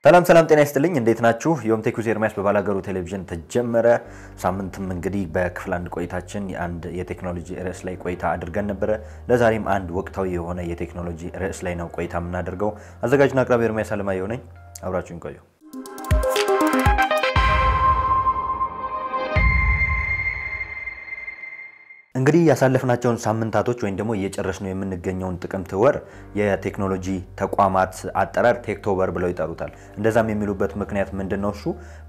ሰላም ሰላም፣ ጤና ይስጥልኝ። እንዴት ናችሁ? ዮም ቴኩስ ኤርሚያስ በባላገሩ ቴሌቪዥን ተጀመረ። ሳምንትም እንግዲህ በክፍል አንድ ቆይታችን አንድ የቴክኖሎጂ ርዕስ ላይ ቆይታ አድርገን ነበረ። ለዛሬም አንድ ወቅታዊ የሆነ የቴክኖሎጂ ርዕስ ላይ ነው ቆይታ የምናደርገው። አዘጋጅና አቅራቢ ኤርሚያስ አለማየሁ ነኝ። አብራችሁን ቆዩ። እንግዲህ ያሳለፍናቸውን ሳምንታቶች ወይም ደግሞ እየጨረስነው የምንገኘውን ጥቅምት ወር የቴክኖሎጂ ተቋማት አጠራር ቴክቶበር ብለው ይጠሩታል። እንደዛም የሚሉበት ምክንያት ምንድን ነው? እሱ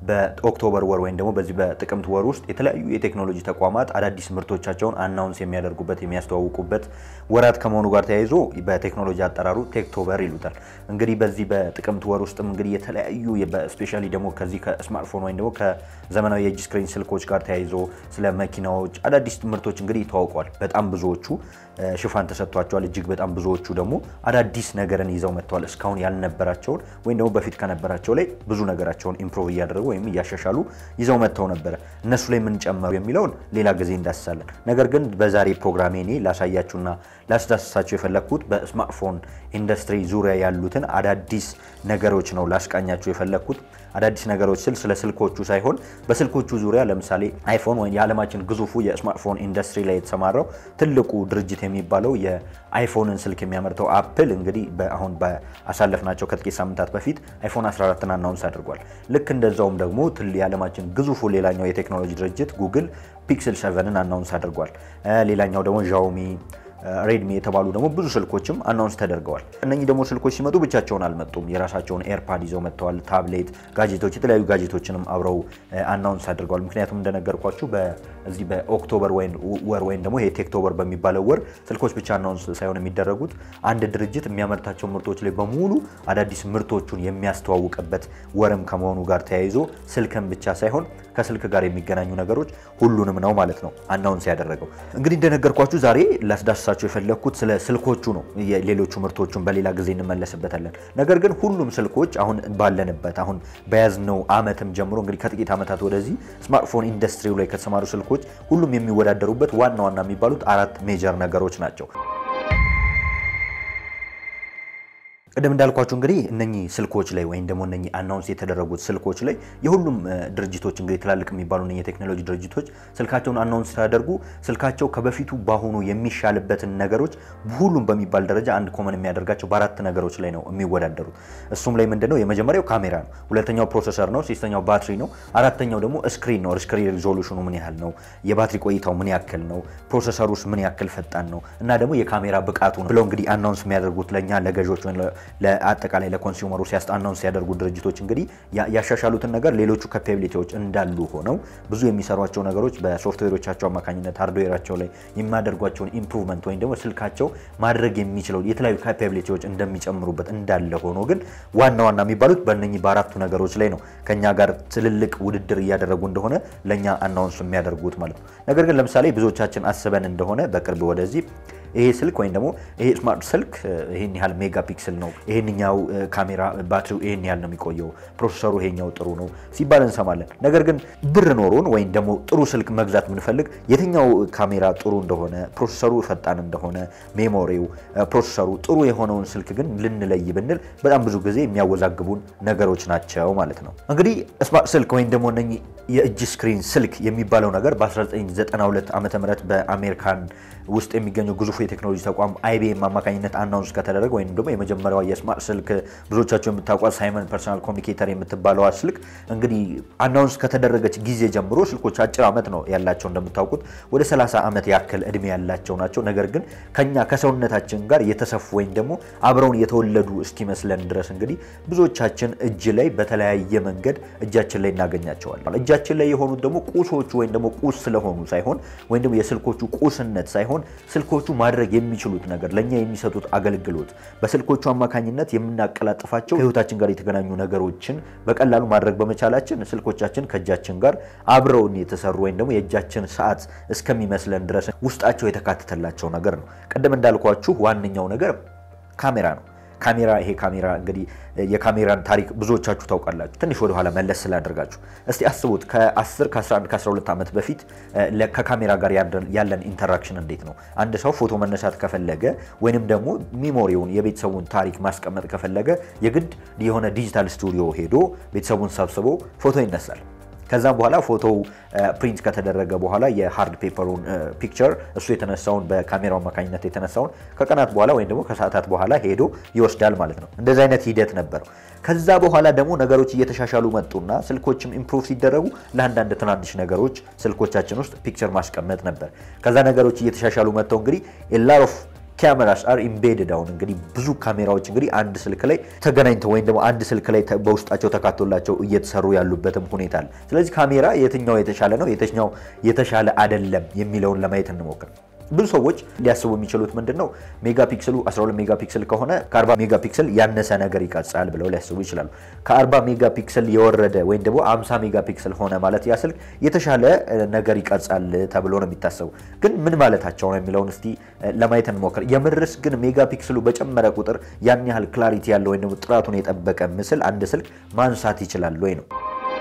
በኦክቶበር ወር ወይም ደግሞ በዚህ በጥቅምት ወር ውስጥ የተለያዩ የቴክኖሎጂ ተቋማት አዳዲስ ምርቶቻቸውን አናውንስ የሚያደርጉበት የሚያስተዋውቁበት ወራት ከመሆኑ ጋር ተያይዞ በቴክኖሎጂ አጠራሩ ቴክቶበር ይሉታል። እንግዲህ በዚህ በጥቅምት ወር ውስጥም እንግዲህ የተለያዩ ስፔሻሊ ደግሞ ከዚህ ከስማርትፎን ወይም ደግሞ ከዘመናዊ የእጅ ስክሪን ስልኮች ጋር ተያይዞ ስለ መኪናዎች አዳዲስ ምርቶች እንግዲህ ይተዋውቀዋል። በጣም ብዙዎቹ ሽፋን ተሰጥቷቸዋል። እጅግ በጣም ብዙዎቹ ደግሞ አዳዲስ ነገርን ይዘው መጥተዋል። እስካሁን ያልነበራቸውን ወይም ደግሞ በፊት ከነበራቸው ላይ ብዙ ነገራቸውን ኢምፕሮቭ እያደረጉ ወይም እያሻሻሉ ይዘው መጥተው ነበረ። እነሱ ላይ ምን ጨመሩ የሚለውን ሌላ ጊዜ እንዳስሳለን። ነገር ግን በዛሬ ፕሮግራሜ እኔ ላሳያችሁና ላስዳስሳችሁ የፈለግኩት በስማርትፎን ኢንዱስትሪ ዙሪያ ያሉትን አዳዲስ ነገሮች ነው ላስቃኛችሁ የፈለግኩት። አዳዲስ ነገሮች ስል ስለ ስልኮቹ ሳይሆን በስልኮቹ ዙሪያ ለምሳሌ አይፎን ወይም የዓለማችን ግዙፉ የስማርትፎን ኢንዱስትሪ ላይ የተሰማራው ትልቁ ድርጅት የሚባለው የአይፎንን ስልክ የሚያመርተው አፕል እንግዲህ አሁን በአሳለፍናቸው ከጥቂት ሳምንታት በፊት አይፎን 14ን አናውንስ አድርጓል። ልክ እንደዛውም ደግሞ የዓለማችን ግዙፉ ሌላኛው የቴክኖሎጂ ድርጅት ጉግል ፒክስል 7ን አናውንስ አድርጓል። ሌላኛው ደግሞ ዣውሚ ሬድሚ የተባሉ ደግሞ ብዙ ስልኮችም አናውንስ ተደርገዋል። እነኚህ ደግሞ ስልኮች ሲመጡ ብቻቸውን አልመጡም። የራሳቸውን ኤርፓድ ይዘው መጥተዋል። ታብሌት፣ ጋጀቶች፣ የተለያዩ ጋጀቶችንም አብረው አናውንስ አድርገዋል። ምክንያቱም እንደነገርኳችሁ በዚህ በኦክቶበር ወር ወይም ደግሞ ቴክቶበር በሚባለው ወር ስልኮች ብቻ አናውንስ ሳይሆን የሚደረጉት አንድ ድርጅት የሚያመርታቸው ምርቶች ላይ በሙሉ አዳዲስ ምርቶቹን የሚያስተዋውቅበት ወርም ከመሆኑ ጋር ተያይዞ ስልክን ብቻ ሳይሆን ከስልክ ጋር የሚገናኙ ነገሮች ሁሉንም ነው ማለት ነው አናውንስ ያደረገው። እንግዲህ እንደነገርኳችሁ ዛሬ ላስዳስሳችሁ የፈለግኩት ስለ ስልኮቹ ነው። ሌሎቹ ምርቶቹን በሌላ ጊዜ እንመለስበታለን። ነገር ግን ሁሉም ስልኮች አሁን ባለንበት አሁን በያዝነው ዓመትም ጀምሮ እንግዲህ ከጥቂት ዓመታት ወደዚህ ስማርትፎን ኢንዱስትሪው ላይ ከተሰማሩ ስልኮች ሁሉም የሚወዳደሩበት ዋና ዋና የሚባሉት አራት ሜጀር ነገሮች ናቸው። ቅድም እንዳልኳቸው እንግዲህ እነኚህ ስልኮች ላይ ወይም ደግሞ እነኚህ አናውንስ የተደረጉት ስልኮች ላይ የሁሉም ድርጅቶች እንግዲህ ትላልቅ የሚባሉ እነኚህ የቴክኖሎጂ ድርጅቶች ስልካቸውን አናውንስ ሲያደርጉ ስልካቸው ከበፊቱ በአሁኑ የሚሻልበትን ነገሮች ሁሉም በሚባል ደረጃ አንድ ኮመን የሚያደርጋቸው በአራት ነገሮች ላይ ነው የሚወዳደሩት። እሱም ላይ ምንድነው? የመጀመሪያው ካሜራ ነው። ሁለተኛው ፕሮሰሰር ነው። ሶስተኛው ባትሪ ነው። አራተኛው ደግሞ ስክሪን ነው። ስክሪን ሪዞሉሽኑ ምን ያህል ነው? የባትሪ ቆይታው ምን ያክል ነው? ፕሮሰሰሩስ ምን ያክል ፈጣን ነው? እና ደግሞ የካሜራ ብቃቱ ነው ብለው እንግዲህ አናውንስ የሚያደርጉት ለእኛ ለገዦች ለአጠቃላይ ለኮንሱመሩ ሲያስጣናውን ሲያደርጉ ድርጅቶች እንግዲህ ያሻሻሉትን ነገር ሌሎቹ ካፓቢሊቲዎች እንዳሉ ሆነው ብዙ የሚሰሯቸው ነገሮች በሶፍትዌሮቻቸው አማካኝነት ሃርድዌራቸው ላይ የሚያደርጓቸውን ኢምፕሩቭመንት ወይም ደግሞ ስልካቸው ማድረግ የሚችለው የተለያዩ ካፓቢሊቲዎች እንደሚጨምሩበት እንዳለ ሆኖ ግን ዋና ዋና የሚባሉት በእነኚህ በአራቱ ነገሮች ላይ ነው ከኛ ጋር ትልልቅ ውድድር እያደረጉ እንደሆነ ለእኛ አናውንስ የሚያደርጉት ማለት ነው። ነገር ግን ለምሳሌ ብዙዎቻችን አስበን እንደሆነ በቅርብ ወደዚህ ይሄ ስልክ ወይም ደግሞ ይሄ ስማርት ስልክ ይሄን ያህል ሜጋ ፒክስል ነው፣ ይሄንኛው ካሜራ ባትሪው ይሄን ያህል ነው የሚቆየው፣ ፕሮሰሰሩ ይሄኛው ጥሩ ነው ሲባል እንሰማለን። ነገር ግን ብር ኖሮን ወይም ደግሞ ጥሩ ስልክ መግዛት የምንፈልግ የትኛው ካሜራ ጥሩ እንደሆነ፣ ፕሮሰሰሩ ፈጣን እንደሆነ፣ ሜሞሪው፣ ፕሮሰሰሩ ጥሩ የሆነውን ስልክ ግን ልንለይ ብንል በጣም ብዙ ጊዜ የሚያወዛግቡን ነገሮች ናቸው ማለት ነው። እንግዲህ ስማርት ስልክ ወይም ደግሞ እነኚህ የእጅ ስክሪን ስልክ የሚባለው ነገር በ1992 ዓ ም በአሜሪካን ውስጥ የሚገኘው ግዙፉ የቴክኖሎጂ ተቋም አይቢኤም አማካኝነት አናውንስ ከተደረገ ወይም ደግሞ የመጀመሪያዋ የስማርት ስልክ ብዙዎቻቸው የምታውቋት ሳይመን ፐርሰናል ኮሚኒኬተር የምትባለዋ ስልክ እንግዲህ አናውንስ ከተደረገች ጊዜ ጀምሮ ስልኮች አጭር ዓመት ነው ያላቸው። እንደምታውቁት ወደ 30 ዓመት ያክል እድሜ ያላቸው ናቸው። ነገር ግን ከኛ ከሰውነታችን ጋር የተሰፉ ወይም ደግሞ አብረውን የተወለዱ እስኪመስለን ድረስ እንግዲህ ብዙዎቻችን እጅ ላይ በተለያየ መንገድ እጃችን ላይ እናገኛቸዋለን። እጃችን ላይ የሆኑት ደግሞ ቁሶቹ ወይም ደግሞ ቁስ ስለሆኑ ሳይሆን ወይም ደግሞ የስልኮቹ ቁስነት ሳይሆን ስልኮቹ ማድረግ የሚችሉት ነገር ለእኛ የሚሰጡት አገልግሎት በስልኮቹ አማካኝነት የምናቀላጥፋቸው ከህይወታችን ጋር የተገናኙ ነገሮችን በቀላሉ ማድረግ በመቻላችን ስልኮቻችን ከእጃችን ጋር አብረውን የተሰሩ ወይም ደግሞ የእጃችን ሰዓት እስከሚመስለን ድረስ ውስጣቸው የተካተተላቸው ነገር ነው። ቅድም እንዳልኳችሁ ዋነኛው ነገር ካሜራ ነው። ካሜራ ይሄ ካሜራ እንግዲህ የካሜራን ታሪክ ብዙዎቻችሁ ታውቃላችሁ። ትንሽ ወደኋላ መለስ ስላደርጋችሁ እስቲ አስቡት ከ10 ከ11 ከ12 ዓመት በፊት ከካሜራ ጋር ያለን ኢንተራክሽን እንዴት ነው? አንድ ሰው ፎቶ መነሳት ከፈለገ ወይንም ደግሞ ሚሞሪውን የቤተሰቡን ታሪክ ማስቀመጥ ከፈለገ የግድ የሆነ ዲጂታል ስቱዲዮ ሄዶ ቤተሰቡን ሰብስቦ ፎቶ ይነሳል። ከዛም በኋላ ፎቶው ፕሪንት ከተደረገ በኋላ የሃርድ ፔፐሩን ፒክቸር እሱ የተነሳውን በካሜራው አማካኝነት የተነሳውን ከቀናት በኋላ ወይም ደግሞ ከሰዓታት በኋላ ሄዶ ይወስዳል ማለት ነው። እንደዚህ አይነት ሂደት ነበረው። ከዛ በኋላ ደግሞ ነገሮች እየተሻሻሉ መጡና ስልኮችም ኢምፕሩቭ ሲደረጉ ለአንዳንድ ትናንሽ ነገሮች ስልኮቻችን ውስጥ ፒክቸር ማስቀመጥ ነበር። ከዛ ነገሮች እየተሻሻሉ መጥተው እንግዲህ ላር ኦፍ ካሜራስ አር ኢምቤድድ አሁን እንግዲህ ብዙ ካሜራዎች እንግዲህ አንድ ስልክ ላይ ተገናኝተው ወይም ደግሞ አንድ ስልክ ላይ በውስጣቸው ተካቶላቸው እየተሰሩ ያሉበትም ሁኔታ አለ። ስለዚህ ካሜራ የትኛው የተሻለ ነው፣ የትኛው የተሻለ አይደለም የሚለውን ለማየት እንሞክር። ብዙ ሰዎች ሊያስቡ የሚችሉት ምንድን ነው ሜጋ ፒክስሉ 12 ሜጋ ፒክስል ከሆነ ከ40 ሜጋ ፒክስል ያነሰ ነገር ይቀርጻል ብለው ሊያስቡ ይችላሉ። ከ40 ሜጋ ፒክስል የወረደ ወይም ደግሞ 50 ሜጋ ፒክስል ሆነ ማለት ያ ስልክ የተሻለ ነገር ይቀርጻል ተብሎ ነው የሚታሰቡ። ግን ምን ማለታቸው ነው የሚለውን እስቲ ለማየት እንሞክር። የምርስ ግን ሜጋ ፒክስሉ በጨመረ ቁጥር ያን ያህል ክላሪቲ ያለው ወይም ደግሞ ጥራቱን የጠበቀ ምስል አንድ ስልክ ማንሳት ይችላል ወይ ነው?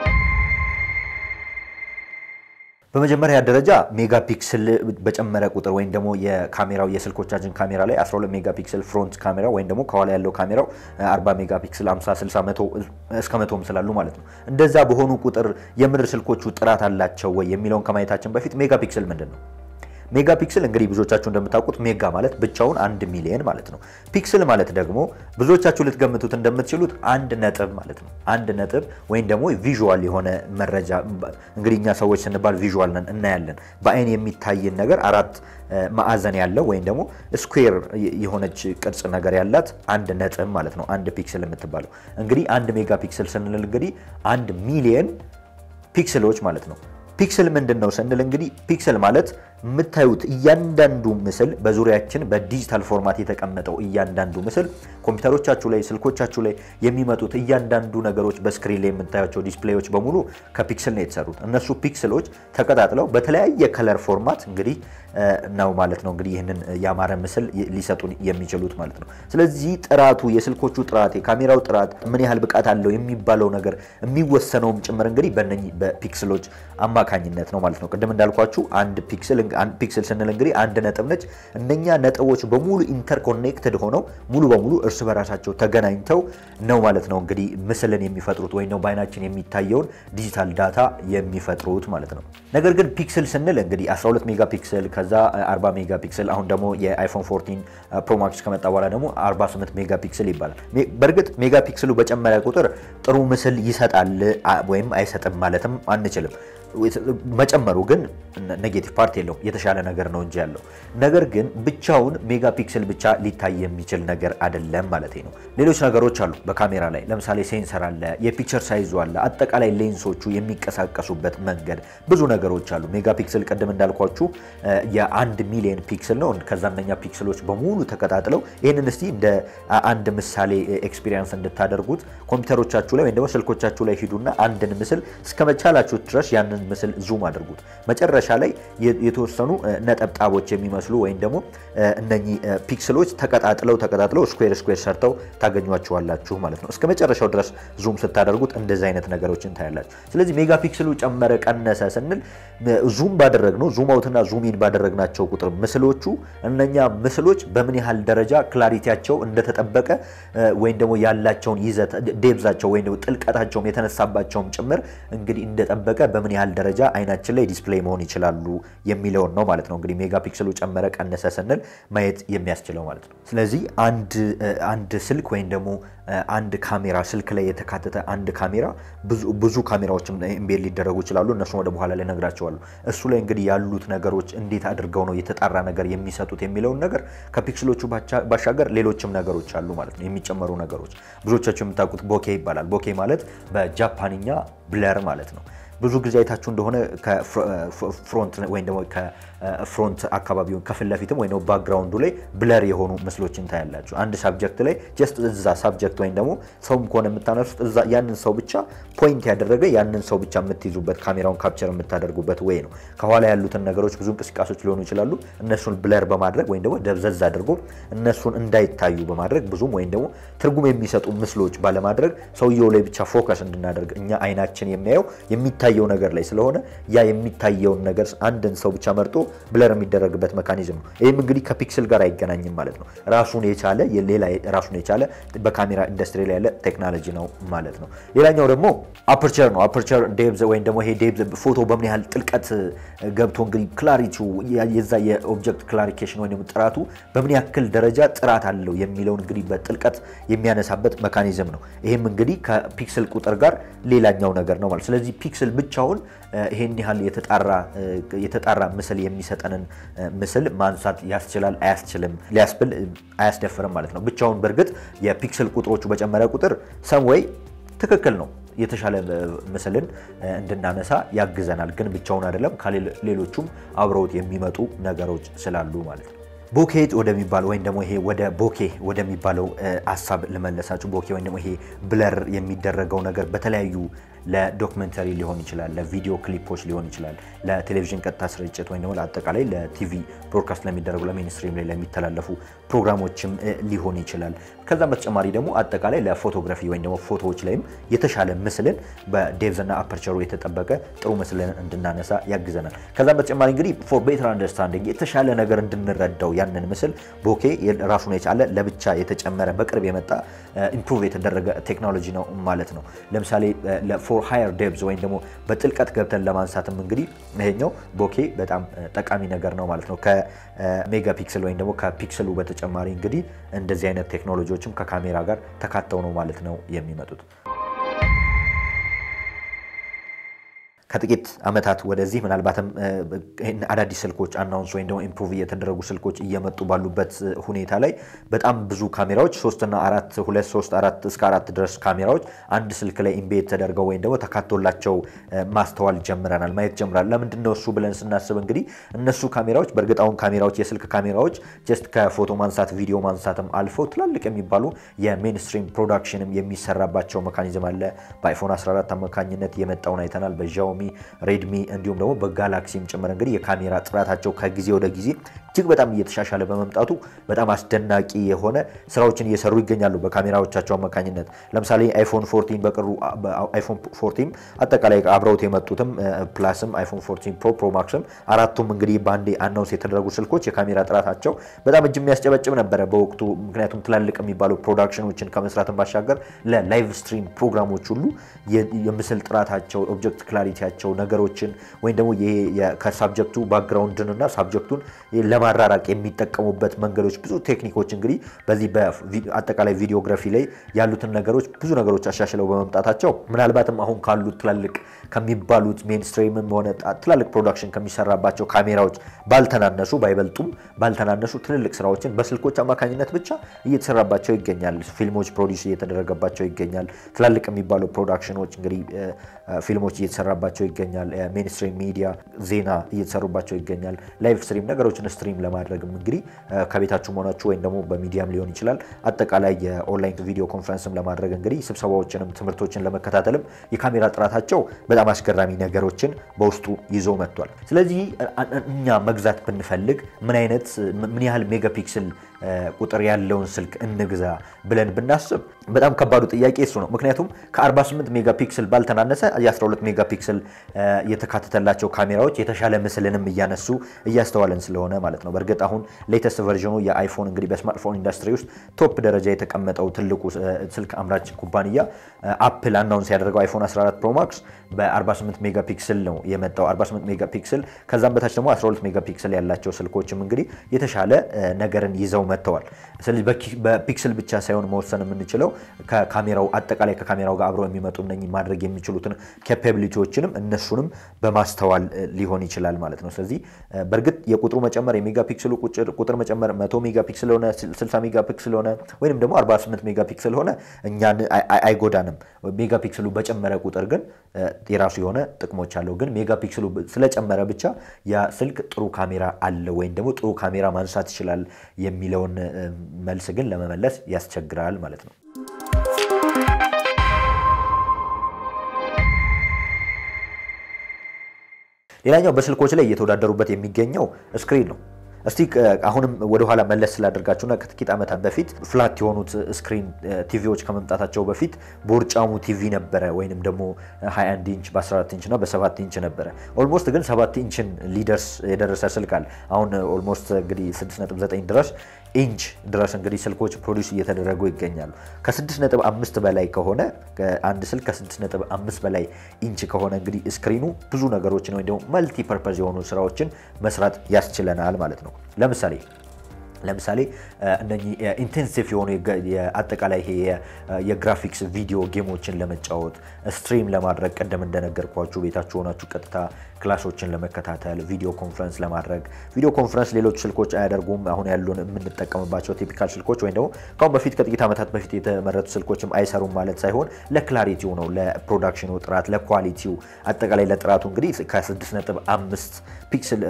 በመጀመሪያ ደረጃ ሜጋ ፒክስል በጨመረ ቁጥር ወይም ደግሞ የካሜራው የስልኮቻችን ካሜራ ላይ 12 ሜጋ ፒክስል ፍሮንት ካሜራ ወይም ደግሞ ከኋላ ያለው ካሜራው 40 ሜጋ ፒክስል 50፣ 60፣ መቶ እስከ መቶም ስላሉ ማለት ነው። እንደዛ በሆኑ ቁጥር የምር ስልኮቹ ጥራት አላቸው ወይ የሚለውን ከማየታችን በፊት ሜጋ ፒክስል ምንድን ነው? ሜጋ ፒክስል እንግዲህ ብዙዎቻችሁ እንደምታውቁት ሜጋ ማለት ብቻውን አንድ ሚሊየን ማለት ነው። ፒክስል ማለት ደግሞ ብዙዎቻችሁ ልትገምቱት እንደምትችሉት አንድ ነጥብ ማለት ነው። አንድ ነጥብ ወይም ደግሞ ቪዥዋል የሆነ መረጃ እንግዲህ እኛ ሰዎች ስንባል ቪዥዋል ነን፣ እናያለን። በአይን የሚታይን ነገር አራት ማዕዘን ያለው ወይም ደግሞ ስኩዌር የሆነች ቅርጽ ነገር ያላት አንድ ነጥብ ማለት ነው። አንድ ፒክስል የምትባለው እንግዲህ አንድ ሜጋ ፒክስል ስንል እንግዲህ አንድ ሚሊየን ፒክስሎች ማለት ነው። ፒክስል ምንድን ነው ስንል እንግዲህ ፒክስል ማለት የምታዩት እያንዳንዱ ምስል በዙሪያችን በዲጂታል ፎርማት የተቀመጠው እያንዳንዱ ምስል ኮምፒውተሮቻችሁ ላይ ስልኮቻችሁ ላይ የሚመጡት እያንዳንዱ ነገሮች በስክሪን ላይ የምታያቸው ዲስፕሌዮች በሙሉ ከፒክስል ነው የተሰሩት። እነሱ ፒክስሎች ተቀጣጥለው በተለያየ ከለር ፎርማት እንግዲህ ነው ማለት ነው እንግዲህ ይህንን ያማረ ምስል ሊሰጡን የሚችሉት ማለት ነው። ስለዚህ ጥራቱ የስልኮቹ ጥራት የካሜራው ጥራት ምን ያህል ብቃት አለው የሚባለው ነገር የሚወሰነውም ጭምር እንግዲህ በእነኚህ በፒክስሎች አማካኝነት ነው ማለት ነው። ቅድም እንዳልኳችሁ አንድ ፒክስል ፒክስል ስንል እንግዲህ አንድ ነጥብ ነች። እነኛ ነጥቦች በሙሉ ኢንተርኮኔክትድ ሆነው ሙሉ በሙሉ እርስ በራሳቸው ተገናኝተው ነው ማለት ነው እንግዲህ ምስልን የሚፈጥሩት ወይም ነው በአይናችን የሚታየውን ዲጂታል ዳታ የሚፈጥሩት ማለት ነው። ነገር ግን ፒክስል ስንል እንግዲህ 12 ሜጋ ፒክስል ከዛ 40 ሜጋ ፒክስል አሁን ደግሞ የአይፎን 14 ፕሮማክስ ከመጣ በኋላ ደግሞ 48 ሜጋ ፒክስል ይባላል። በእርግጥ ሜጋ ፒክስሉ በጨመረ ቁጥር ጥሩ ምስል ይሰጣል ወይም አይሰጥም ማለትም አንችልም። መጨመሩ ግን ኔጌቲቭ ፓርት የለውም፣ የተሻለ ነገር ነው እንጂ ያለው ነገር ግን ብቻውን ሜጋ ፒክስል ብቻ ሊታይ የሚችል ነገር አይደለም ማለት ነው። ሌሎች ነገሮች አሉ በካሜራ ላይ ለምሳሌ ሴንሰር አለ፣ የፒክቸር ሳይዙ አለ፣ አጠቃላይ ሌንሶቹ የሚንቀሳቀሱበት መንገድ ብዙ ነገሮች አሉ። ሜጋ ፒክስል ቅድም እንዳልኳችሁ የአንድ ሚሊዮን ፒክስል ነው። ከዛ እነኛ ፒክስሎች በሙሉ ተቀጣጥለው ይህንን እስቲ እንደ አንድ ምሳሌ ኤክስፒሪየንስ እንድታደርጉት ኮምፒውተሮቻችሁ ላይ ወይም ደግሞ ስልኮቻችሁ ላይ ሂዱና አንድን ምስል እስከመቻላችሁ ድረስ ያንን ምስል ዙም አድርጉት። መጨረሻ ላይ የተወሰኑ ነጠብጣቦች የሚመስሉ ወይም ደግሞ እነኚህ ፒክስሎች ተቀጣጥለው ተቀጣጥለው ስኩዌር ስኩዌር ሰርተው ታገኟቸዋላችሁ ማለት ነው። እስከ መጨረሻው ድረስ ዙም ስታደርጉት እንደዚህ አይነት ነገሮችን ታያላችሁ። ስለዚህ ሜጋ ፒክስሉ ጨመረ ቀነሰ ስንል ዙም ባደረግነው ዙም አውትና ዙም ኢን ባደረግናቸው ቁጥር ምስሎቹ እነኛ ምስሎች በምን ያህል ደረጃ ክላሪቲያቸው እንደተጠበቀ ወይም ደግሞ ያላቸውን ይዘት ዴብዛቸው ወይም ደግሞ ጥልቀታቸውም የተነሳባቸውም ጭምር እንግዲህ እንደጠበቀ በምን ያህል ደረጃ አይናችን ላይ ዲስፕሌይ መሆን ይችላሉ የሚለውን ነው ማለት ነው። እንግዲህ ሜጋ ፒክስሉ ጨመረ ቀነሰ ስንል ማየት የሚያስችለው ማለት ነው። ስለዚህ አንድ ስልክ ወይም ደግሞ አንድ ካሜራ ስልክ ላይ የተካተተ አንድ ካሜራ ብዙ ካሜራዎችም ኢምቤድ ሊደረጉ ይችላሉ። እነሱም ወደ በኋላ ላይ ነግራቸዋለሁ። እሱ ላይ እንግዲህ ያሉት ነገሮች እንዴት አድርገው ነው የተጣራ ነገር የሚሰጡት የሚለውን ነገር ከፒክስሎቹ ባሻገር ሌሎችም ነገሮች አሉ ማለት ነው፣ የሚጨመሩ ነገሮች። ብዙዎቻችሁ የምታውቁት ቦኬ ይባላል። ቦኬ ማለት በጃፓንኛ ብለር ማለት ነው። ብዙ ጊዜ አይታችሁ እንደሆነ ከፍሮንት ወይም ደግሞ ከፍሮንት አካባቢውን ከፊት ለፊትም ወይ ደግሞ ባክግራውንዱ ላይ ብለር የሆኑ ምስሎችን ታያላችሁ። አንድ ሳብጀክት ላይ ጀስት እዛ ሳብጀክት ወይም ደግሞ ሰውም ከሆነ የምታነሱት እዛ ያንን ሰው ብቻ ፖይንት ያደረገ ያንን ሰው ብቻ የምትይዙበት ካሜራውን ካፕቸር የምታደርጉበት ወይ ነው። ከኋላ ያሉትን ነገሮች ብዙ እንቅስቃሴዎች ሊሆኑ ይችላሉ። እነሱን ብለር በማድረግ ወይም ደግሞ ደብዘዝ አድርጎ እነሱን እንዳይታዩ በማድረግ ብዙም ወይም ደግሞ ትርጉም የሚሰጡ ምስሎች ባለማድረግ ሰውየው ላይ ብቻ ፎከስ እንድናደርግ እኛ አይናችን የሚያየው የሚታየው ነገር ላይ ስለሆነ ያ የሚታየውን ነገር አንድን ሰው ብቻ መርጦ ብለር የሚደረግበት መካኒዝም ነው። ይህም እንግዲህ ከፒክስል ጋር አይገናኝም ማለት ነው። ራሱን የቻለ ሌላ ራሱን የቻለ በካሜራ ኢንዱስትሪ ላይ ያለ ቴክኖሎጂ ነው ማለት ነው። ሌላኛው ደግሞ አፐርቸር ነው። አፐርቸር ዴብዝ ወይም ደግሞ ይሄ ዴብዝ ፎቶ በምን ያህል ጥልቀት ገብቶ እንግዲህ ክላሪቲው የዛ የኦብጀክት ክላሪፊኬሽን ወይም ደግሞ ጥራቱ በምን ያክል ደረጃ ጥራት አለው የሚለውን እንግዲህ በጥልቀት የሚያነሳበት መካኒዝም ነው። ይህም እንግዲህ ከፒክስል ቁጥር ጋር ሌላኛው ነገር ነው ማለት ስለዚህ ፒክስል ብቻውን ይሄን ያህል የተጣራ ምስል የሚሰጠንን ምስል ማንሳት ያስችላል አያስችልም ሊያስብል አያስደፍርም ማለት ነው። ብቻውን በእርግጥ የፒክስል ቁጥሮቹ በጨመረ ቁጥር ሰምወይ ትክክል ነው የተሻለ ምስልን እንድናነሳ ያግዘናል። ግን ብቻውን አይደለም ከሌሎቹም አብረውት የሚመጡ ነገሮች ስላሉ ማለት ነው። ቦኬት ወደሚባለው ወይም ደግሞ ይሄ ወደ ቦኬ ወደሚባለው ሀሳብ ልመለሳችሁ። ቦኬ ወይም ደግሞ ይሄ ብለር የሚደረገው ነገር በተለያዩ ለዶክመንተሪ ሊሆን ይችላል፣ ለቪዲዮ ክሊፖች ሊሆን ይችላል፣ ለቴሌቪዥን ቀጥታ ስርጭት ወይም ደግሞ ለአጠቃላይ ለቲቪ ብሮድካስት ለሚደረጉ ለሜንስትሪም ላይ ለሚተላለፉ ፕሮግራሞችም ሊሆን ይችላል። ከዛም በተጨማሪ ደግሞ አጠቃላይ ለፎቶግራፊ ወይም ደግሞ ፎቶዎች ላይም የተሻለ ምስልን በዴቭዝና አፐርቸሩ የተጠበቀ ጥሩ ምስልን እንድናነሳ ያግዘናል። ከዛም በተጨማሪ እንግዲህ ፎር ቤተር አንደርስታንዲንግ የተሻለ ነገር እንድንረዳው ያንን ምስል ቦኬ ራሱን የቻለ ለብቻ የተጨመረ በቅርብ የመጣ ኢምፕሩቭ የተደረገ ቴክኖሎጂ ነው ማለት ነው። ለምሳሌ ፎር ሃየር ዴብዝ ወይም ደግሞ በጥልቀት ገብተን ለማንሳትም እንግዲህ ይሄኛው ቦኬ በጣም ጠቃሚ ነገር ነው ማለት ነው። ከሜጋ ፒክስል ወይም ደግሞ ከፒክስሉ በተጨማሪ እንግዲህ እንደዚህ አይነት ቴክኖሎጂዎችም ከካሜራ ጋር ተካተው ነው ማለት ነው የሚመጡት። ከጥቂት ዓመታት ወደዚህ ምናልባትም አዳዲስ ስልኮች አናውንስ ወይም ደግሞ ኢምፕሩቭ እየተደረጉ ስልኮች እየመጡ ባሉበት ሁኔታ ላይ በጣም ብዙ ካሜራዎች ሶስትና አራት ሁለት ሶስት አራት እስከ አራት ድረስ ካሜራዎች አንድ ስልክ ላይ ኢምቤድ ተደርገው ወይም ደግሞ ተካቶላቸው ማስተዋል ጀምረናል፣ ማየት ጀምራል። ለምንድን ነው እሱ ብለን ስናስብ እንግዲህ እነሱ ካሜራዎች በእርግጥ አሁን ካሜራዎች የስልክ ካሜራዎች ጀስት ከፎቶ ማንሳት ቪዲዮ ማንሳትም አልፈው ትላልቅ የሚባሉ የሜንስትሪም ፕሮዳክሽንም የሚሰራባቸው መካኒዝም አለ። በአይፎን 14 አማካኝነት የመጣውን አይተናል። በዣውሚ ሬድሚ እንዲሁም ደግሞ በጋላክሲም ጭምር እንግዲህ የካሜራ ጥራታቸው ከጊዜ ወደ ጊዜ እጅግ በጣም እየተሻሻለ በመምጣቱ በጣም አስደናቂ የሆነ ስራዎችን እየሰሩ ይገኛሉ በካሜራዎቻቸው አማካኝነት። ለምሳሌ አይፎን 14 በቅርቡ አይፎን 14 አጠቃላይ አብረውት የመጡትም ፕላስም አይፎን 14 ፕሮ ፕሮ ማክስም አራቱም እንግዲህ በአንዴ አናውንስ የተደረጉ ስልኮች የካሜራ ጥራታቸው በጣም እጅ የሚያስጨበጭብ ነበረ በወቅቱ። ምክንያቱም ትላልቅ የሚባሉ ፕሮዳክሽኖችን ከመስራትን ባሻገር ለላይቭ ስትሪም ፕሮግራሞች ሁሉ የምስል ጥራታቸው ኦብጀክት ክላሪቲያቸው ነገሮችን ወይም ደግሞ ይሄ ከሳብጀክቱ ባክግራውንድንና ሳብጀክቱን ለማራራቅ የሚጠቀሙበት መንገዶች ብዙ ቴክኒኮች እንግዲህ በዚህ በአጠቃላይ ቪዲዮግራፊ ላይ ያሉትን ነገሮች ብዙ ነገሮች አሻሽለው በመምጣታቸው ምናልባትም አሁን ካሉት ትላልቅ ከሚባሉት ሜንስትሪምም ሆነ ትላልቅ ፕሮዳክሽን ከሚሰራባቸው ካሜራዎች ባልተናነሱ ባይበልጡም ባልተናነሱ ትልልቅ ስራዎችን በስልኮች አማካኝነት ብቻ እየተሰራባቸው ይገኛል። ፊልሞች ፕሮዲስ እየተደረገባቸው ይገኛል። ትላልቅ የሚባሉ ፕሮዳክሽኖች እንግዲህ ፊልሞች እየተሰራባቸው ይገኛል። ሜንስትሪም ሚዲያ ዜና እየተሰሩባቸው ይገኛል። ላይቭ ስትሪም ነገሮችን ስትሪም ለማድረግም እንግዲህ ከቤታችሁ መሆናችሁ ወይም ደግሞ በሚዲያም ሊሆን ይችላል አጠቃላይ የኦንላይን ቪዲዮ ኮንፈረንስም ለማድረግ እንግዲህ ስብሰባዎችንም ትምህርቶችን ለመከታተልም የካሜራ ጥራታቸው በጣም አስገራሚ ነገሮችን በውስጡ ይዞ መጥቷል። ስለዚህ እኛ መግዛት ብንፈልግ ምን አይነት ምን ያህል ሜጋፒክስል ቁጥር ያለውን ስልክ እንግዛ ብለን ብናስብ በጣም ከባዱ ጥያቄ እሱ ነው። ምክንያቱም ከ48 ሜጋፒክስል ባልተናነሰ የ12 ሜጋፒክስል የተካተተላቸው ካሜራዎች የተሻለ ምስልንም እያነሱ እያስተዋለን ስለሆነ ማለት ነው። በእርግጥ አሁን ሌተስት ቨርዥኑ የአይፎን እንግዲህ በስማርትፎን ኢንዱስትሪ ውስጥ ቶፕ ደረጃ የተቀመጠው ትልቁ ስልክ አምራች ኩባንያ አፕል አናውንስ ያደረገው አይፎን 14 ፕሮ ማክስ በ48 ሜጋፒክስል ነው የመጣው። 48 ሜጋፒክስል ከዛም በታች ደግሞ 12 ሜጋፒክስል ያላቸው ስልኮችም እንግዲህ የተሻለ ነገርን ይዘው መጥተዋል። ስለዚህ በፒክስል ብቻ ሳይሆን መወሰን የምንችለው ከካሜራው አጠቃላይ ከካሜራው ጋር አብረው የሚመጡ እነኚህ ማድረግ የሚችሉትን ኬፓቢሊቲዎችንም እነሱንም በማስተዋል ሊሆን ይችላል ማለት ነው። ስለዚህ በእርግጥ የቁጥሩ መጨመር የሜጋ ፒክስሉ ቁጥር መጨመር 100 ሜጋ ፒክስል ሆነ 60 ሜጋ ፒክስል ሆነ ወይም ደግሞ 48 ሜጋ ፒክስል ሆነ እኛን አይጎዳንም። ሜጋ ፒክስሉ በጨመረ ቁጥር ግን የራሱ የሆነ ጥቅሞች አለው። ግን ሜጋ ፒክስሉ ስለጨመረ ብቻ ያ ስልክ ጥሩ ካሜራ አለው ወይም ደግሞ ጥሩ ካሜራ ማንሳት ይችላል የሚለውን መልስ ግን ለመመለስ ያስቸግራል ማለት ነው። ሌላኛው በስልኮች ላይ እየተወዳደሩበት የሚገኘው ስክሪን ነው። እስቲ አሁንም ወደኋላ መለስ ስላደርጋችሁና ከጥቂት ዓመታት በፊት ፍላት የሆኑት ስክሪን ቲቪዎች ከመምጣታቸው በፊት ቦርጫሙ ቲቪ ነበረ፣ ወይንም ደግሞ 21 ኢንች በ14 ኢንች እና በ7 ኢንች ነበረ። ኦልሞስት ግን 7 ኢንችን ሊደርስ የደረሰ ስልክ አለ። አሁን ኦልሞስት እንግዲህ 6.9 ድረስ ኢንች ድረስ እንግዲህ ስልኮች ፕሮዲስ እየተደረጉ ይገኛሉ። ከ6.5 በላይ ከሆነ አንድ ስልክ ከ6.5 በላይ ኢንች ከሆነ እንግዲህ ስክሪኑ ብዙ ነገሮችን ወይም ደግሞ መልቲ ፐርፐዝ የሆኑ ስራዎችን መስራት ያስችለናል ማለት ነው። ለምሳሌ ለምሳሌ እነኚህ ኢንቴንሲቭ የሆኑ አጠቃላይ ይሄ የግራፊክስ ቪዲዮ ጌሞችን ለመጫወት ስትሪም ለማድረግ ቀደም እንደነገርኳችሁ ቤታችሁ ሆናችሁ ቀጥታ ክላሶችን ለመከታተል ቪዲዮ ኮንፈረንስ ለማድረግ ቪዲዮ ኮንፈረንስ ሌሎች ስልኮች አያደርጉም። አሁን ያሉን የምንጠቀምባቸው ቲፒካል ስልኮች ወይም ደግሞ ከአሁን በፊት ከጥቂት ዓመታት በፊት የተመረቱ ስልኮችም አይሰሩም ማለት ሳይሆን ለክላሪቲው ነው፣ ለፕሮዳክሽኑ ጥራት፣ ለኳሊቲው አጠቃላይ ለጥራቱ እንግዲህ ከ6.5 ፒክስል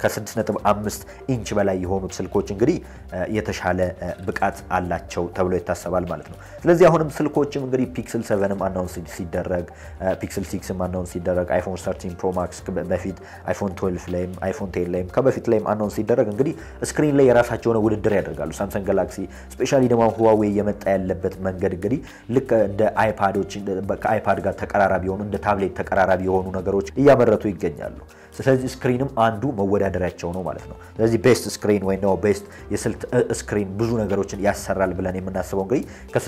ከ6.5 ኢንች በላይ የሆኑት ስልኮች እንግዲህ የተሻለ ብቃት አላቸው ተብሎ ይታሰባል ማለት ነው። ስለዚህ አሁንም ስልኮችም እንግዲህ ፒክስል 7ም አናውንስ ሲደረግ ፒክስል 6ም አናውንስ ሲደረግ አይፎን 13 ፕሮ ማክስ በፊት አይፎን 12 ላይም አይፎን 10 ላይም ከበፊት ላይም አናውንስ ሲደረግ እንግዲህ ስክሪን ላይ የራሳቸው የሆነ ውድድር ያደርጋሉ። ሳምሰንግ ጋላክሲ ስፔሻሊ ደግሞ ሁዋዌ እየመጣ ያለበት መንገድ እንግዲህ ልክ እንደ አይፓዶች ከአይፓድ ጋር ተቀራራቢ የሆኑ እንደ ታብሌት ተቀራራቢ የሆኑ ነገሮች እያመረቱ ይገኛሉ። ስለዚህ ስክሪንም አንዱ መወዳደሪያቸው ነው ማለት ነው። ስለዚህ ቤስት ስክሪን ወይም ደግሞ ቤስት የስልክ ስክሪን ብዙ ነገሮችን ያሰራል ብለን የምናስበው እንግዲህ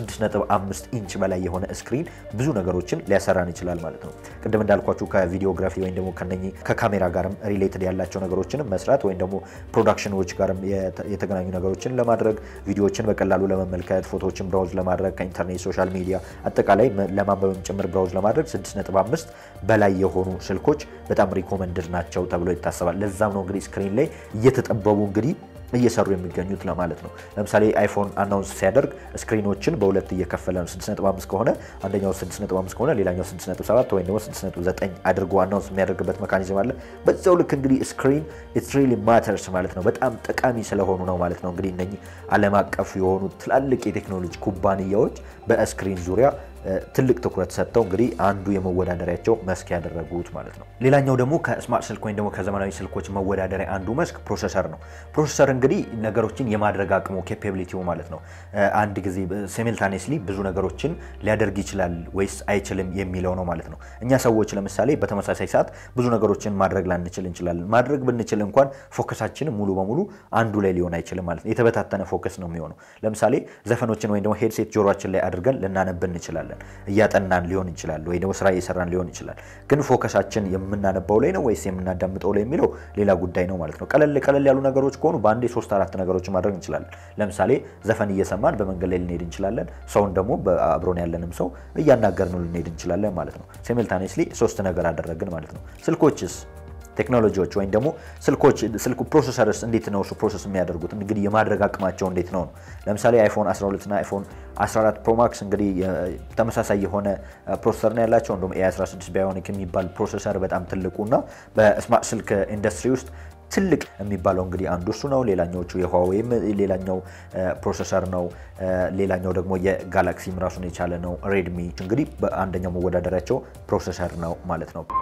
ከ6.5 ኢንች በላይ የሆነ ስክሪን ብዙ ነገሮችን ሊያሰራን ይችላል ማለት ነው። ቅድም እንዳልኳችሁ ከቪዲዮግራፊ ወይም ደግሞ ከነኚህ ከካሜራ ጋርም ሪሌትድ ያላቸው ነገሮችንም መስራት ወይም ደግሞ ፕሮዳክሽኖች ጋርም የተገናኙ ነገሮችን ለማድረግ ቪዲዮዎችን በቀላሉ ለመመልከት ፎቶዎችን ብራውዝ ለማድረግ ከኢንተርኔት ሶሻል ሚዲያ አጠቃላይ ለማንበብም ጭምር ብራውዝ ለማድረግ 6.5 በላይ የሆኑ ስልኮች በጣም ሪኮመንድድ ናቸው ተብሎ ይታሰባል። ለዛም ነው እንግዲህ ስክሪን ላይ እየተጠበቡ እንግዲህ እየሰሩ የሚገኙት ለማለት ነው። ለምሳሌ አይፎን አናውንስ ሲያደርግ ስክሪኖችን በሁለት እየከፈለ ነው። 6.5 ከሆነ አንደኛው 6.5 ከሆነ ሌላኛው 6.7 ወይም ደግሞ 6.9 አድርጎ አናውንስ የሚያደርግበት መካኒዝም አለ። በዛው ልክ እንግዲህ ስክሪን ኢትስ ሪሊ ማተርስ ማለት ነው። በጣም ጠቃሚ ስለሆኑ ነው ማለት ነው። እንግዲህ እነኚህ ዓለም አቀፍ የሆኑ ትላልቅ የቴክኖሎጂ ኩባንያዎች በስክሪን ዙሪያ ትልቅ ትኩረት ሰጥተው እንግዲህ አንዱ የመወዳደሪያቸው መስክ ያደረጉት ማለት ነው። ሌላኛው ደግሞ ከስማርት ስልክ ወይም ደግሞ ከዘመናዊ ስልኮች መወዳደሪያ አንዱ መስክ ፕሮሰሰር ነው። ፕሮሰሰር እንግዲህ ነገሮችን የማድረግ አቅሙ ኬፓቢሊቲው ማለት ነው። አንድ ጊዜ ሲሚልታኔስሊ ብዙ ነገሮችን ሊያደርግ ይችላል ወይስ አይችልም የሚለው ነው ማለት ነው። እኛ ሰዎች ለምሳሌ በተመሳሳይ ሰዓት ብዙ ነገሮችን ማድረግ ላንችል እንችላለን። ማድረግ ብንችል እንኳን ፎከሳችን ሙሉ በሙሉ አንዱ ላይ ሊሆን አይችልም ማለት ነው። የተበታተነ ፎከስ ነው የሚሆነው። ለምሳሌ ዘፈኖችን ወይም ደግሞ ሄድሴት ጆሮችን ላይ አድርገን ልናነብ እንችላለን እያጠናን ሊሆን ይችላል፣ ወይ ደግሞ ስራ እየሰራን ሊሆን ይችላል። ግን ፎከሳችን የምናነባው ላይ ነው ወይስ የምናዳምጠው ላይ የሚለው ሌላ ጉዳይ ነው ማለት ነው። ቀለል ቀለል ያሉ ነገሮች ከሆኑ በአንዴ ሶስት አራት ነገሮች ማድረግ እንችላለን። ለምሳሌ ዘፈን እየሰማን በመንገድ ላይ ልንሄድ እንችላለን። ሰውን ደግሞ አብሮን ያለንም ሰው እያናገርን ልንሄድ እንችላለን ማለት ነው። ሲሚልታኔስሊ ሶስት ነገር አደረግን ማለት ነው። ስልኮችስ ቴክኖሎጂዎች ወይም ደግሞ ስልኮች ስልኩ ፕሮሰሰርስ እንዴት ነው እሱ ፕሮሰስ የሚያደርጉት እንግዲህ የማድረግ አቅማቸው እንዴት ነው ነው ለምሳሌ አይፎን 12 እና አይፎን 14 ፕሮማክስ እንግዲህ ተመሳሳይ የሆነ ፕሮሰሰር ነው ያላቸው እንደውም ኤ16 ባዮኒክ የሚባል ፕሮሰሰር በጣም ትልቁ እና በስማርት ስልክ ኢንዱስትሪ ውስጥ ትልቅ የሚባለው እንግዲህ አንዱ እሱ ነው። ሌላኛዎቹ የሁዋዌም ሌላኛው ፕሮሰሰር ነው። ሌላኛው ደግሞ የጋላክሲም ራሱን የቻለ ነው። ሬድሚ እንግዲህ በአንደኛው መወዳደሪያቸው ፕሮሰሰር ነው ማለት ነው።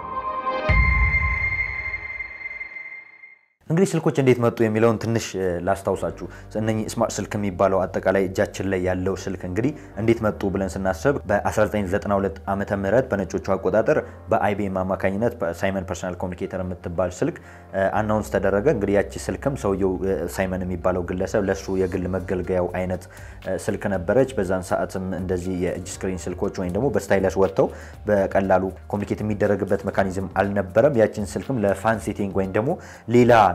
እንግዲህ ስልኮች እንዴት መጡ የሚለውን ትንሽ ላስታውሳችሁ። እነኚህ ስማርት ስልክ የሚባለው አጠቃላይ እጃችን ላይ ያለው ስልክ እንግዲህ እንዴት መጡ ብለን ስናስብ በ1992 ዓመተ ምህረት በነጮቹ አቆጣጠር በአይቢኤም አማካኝነት ሳይመን ፐርሰናል ኮሚኒኬተር የምትባል ስልክ አናውንስ ተደረገ። እንግዲህ ያቺ ስልክም ሰውየው ሳይመን የሚባለው ግለሰብ ለሱ የግል መገልገያው አይነት ስልክ ነበረች። በዛን ሰዓትም እንደዚህ የእጅ ስክሪን ስልኮች ወይም ደግሞ በስታይለስ ወጥተው በቀላሉ ኮሚኒኬት የሚደረግበት ሜካኒዝም አልነበረም። ያችን ስልክም ለፋን ሴቲንግ ወይም ደግሞ ሌላ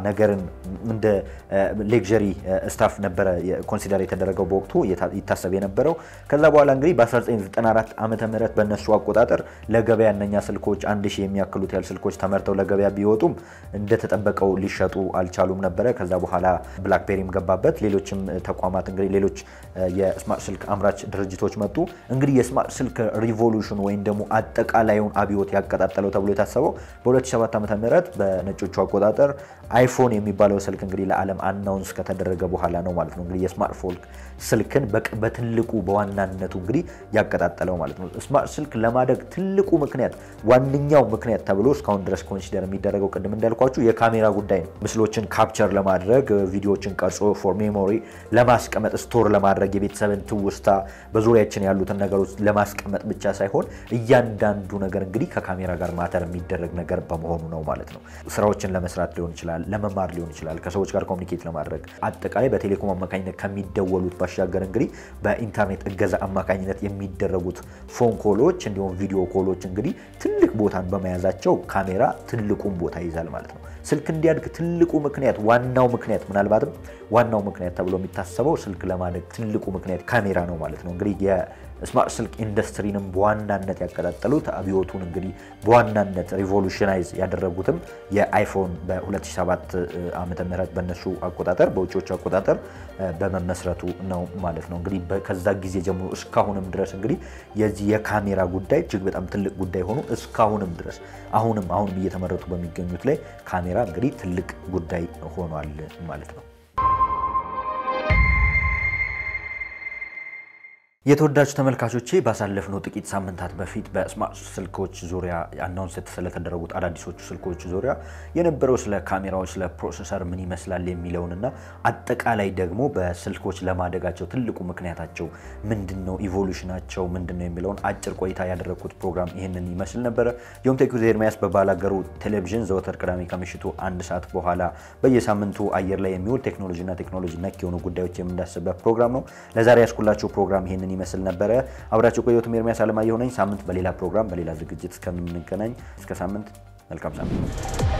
ነገርን እንደ ሌክዠሪ ስታፍ ነበረ ኮንሲደር የተደረገው በወቅቱ ይታሰብ የነበረው። ከዛ በኋላ እንግዲህ በ1994 ዓመተ ምህረት በእነሱ አቆጣጠር ለገበያ እነኛ ስልኮች አንድ ሺህ የሚያክሉት ያህል ስልኮች ተመርተው ለገበያ ቢወጡም እንደተጠበቀው ሊሸጡ አልቻሉም ነበረ። ከዛ በኋላ ብላክቤሪም ገባበት። ሌሎችም ተቋማት እንግዲህ ሌሎች የስማርት ስልክ አምራች ድርጅቶች መጡ። እንግዲህ የስማርት ስልክ ሪቮሉሽን ወይም ደግሞ አጠቃላዩን አብዮት ያቀጣጠለው ተብሎ የታሰበው በ2007 ዓ.ም በነጮቹ አቆጣጠር አይፎን የሚባለው ስልክ እንግዲህ ለዓለም አናውንስ ከተደረገ በኋላ ነው ማለት ነው። እንግዲህ የስማርትፎን ስልክን በትልቁ በዋናነቱ እንግዲህ ያቀጣጠለው ማለት ነው። ስማርት ስልክ ለማደግ ትልቁ ምክንያት ዋነኛው ምክንያት ተብሎ እስካሁን ድረስ ኮንሲደር የሚደረገው ቅድም እንዳልኳችሁ የካሜራ ጉዳይ ነው። ምስሎችን ካፕቸር ለማድረግ ቪዲዮዎችን ቀርጾ ፎር ሜሞሪ ለማስቀመጥ ስቶር ለማድረግ የቤተሰብን ትውስታ በዙሪያችን ያሉትን ነገሮች ለማስቀመጥ ብቻ ሳይሆን እያንዳንዱ ነገር እንግዲህ ከካሜራ ጋር ማተር የሚደረግ ነገር በመሆኑ ነው ማለት ነው። ስራዎችን ለመስራት ሊሆን ይችላል፣ ለመማር ሊሆን ይችላል፣ ከሰዎች ጋር ኮሚኒኬት ለማድረግ አጠቃላይ በቴሌኮም አማካኝነት ከሚደወሉት ባሻገር እንግዲህ በኢንተርኔት እገዛ አማካኝነት የሚደረጉት ፎን ኮሎች እንዲሁም ቪዲዮ ኮሎች እንግዲህ ትልቅ ቦታን በመያዛቸው ካሜራ ትልቁን ቦታ ይይዛል ማለት ነው። ስልክ እንዲያድግ ትልቁ ምክንያት ዋናው ምክንያት ምናልባትም ዋናው ምክንያት ተብሎ የሚታሰበው ስልክ ለማደግ ትልቁ ምክንያት ካሜራ ነው ማለት ነው። እንግዲህ የስማርት ስልክ ኢንዱስትሪንም በዋናነት ያቀጣጠሉት አብዮቱን እንግዲህ በዋናነት ሪቮሉሽናይዝ ያደረጉትም የአይፎን በ2007 ዓመተ ምህረት በነሱ አቆጣጠር በውጭዎቹ አቆጣጠር በመመስረቱ ነው ማለት ነው። እንግዲህ ከዛ ጊዜ ጀምሮ እስካሁንም ድረስ እንግዲህ የዚህ የካሜራ ጉዳይ እጅግ በጣም ትልቅ ጉዳይ ሆኖ እስካሁንም ድረስ አሁንም አሁንም እየተመረቱ በሚገኙት ላይ ካሜራ እንግዲህ ትልቅ ጉዳይ ሆኗል ማለት ነው። የተወዳጁ ተመልካቾቼ ባሳለፍነው ጥቂት ሳምንታት በፊት በስማርት ስልኮች ዙሪያ አናውንስ ስለተደረጉት አዳዲሶቹ ስልኮች ዙሪያ የነበረው ስለ ካሜራዎች፣ ስለ ፕሮሰሰር ምን ይመስላል የሚለውንና አጠቃላይ ደግሞ በስልኮች ለማደጋቸው ትልቁ ምክንያታቸው ምንድን ነው፣ ኢቮሉሽናቸው ምንድን ነው የሚለውን አጭር ቆይታ ያደረግኩት ፕሮግራም ይህንን ይመስል ነበረ። ዮም ቴክ ዊዝ ኤርሚያስ በባላገሩ ቴሌቪዥን ዘወትር ቅዳሜ ከምሽቱ አንድ ሰዓት በኋላ በየሳምንቱ አየር ላይ የሚውል ቴክኖሎጂና ቴክኖሎጂ ነክ የሆኑ ጉዳዮች የምንዳስበት ፕሮግራም ነው። ለዛሬ ያስኩላችሁ ፕሮግራም ይህንን ይመስል ነበረ። አብራችሁ ቆየሁት። ኤርሚያስ አለማየሁ ነኝ። ሳምንት በሌላ ፕሮግራም በሌላ ዝግጅት እስከምንገናኝ እስከ ሳምንት መልካም ሳምንት